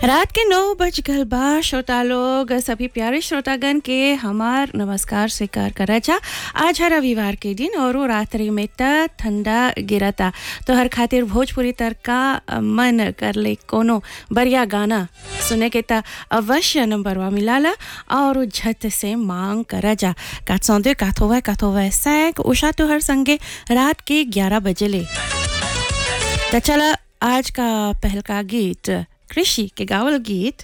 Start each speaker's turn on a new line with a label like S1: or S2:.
S1: रात के नौ बज गल बा श्रोता लोग सभी प्यारे श्रोतागण के हमार नमस्कार स्वीकार करा जा आज है रविवार के दिन और वो रात्रि में त ठंडा गिरता तो हर खातिर भोजपुरी तड़का मन कर ले कोनो बढ़िया गाना सुने के त अवश्य नंबरवा मिलाला और झट से मांग करा जा कात सौंदे काथोवा काथोवा सैक उषा तो हर संगे रात के ग्यारह बजे ले तो चला आज का पहल का गीत कृषि के गावल गीत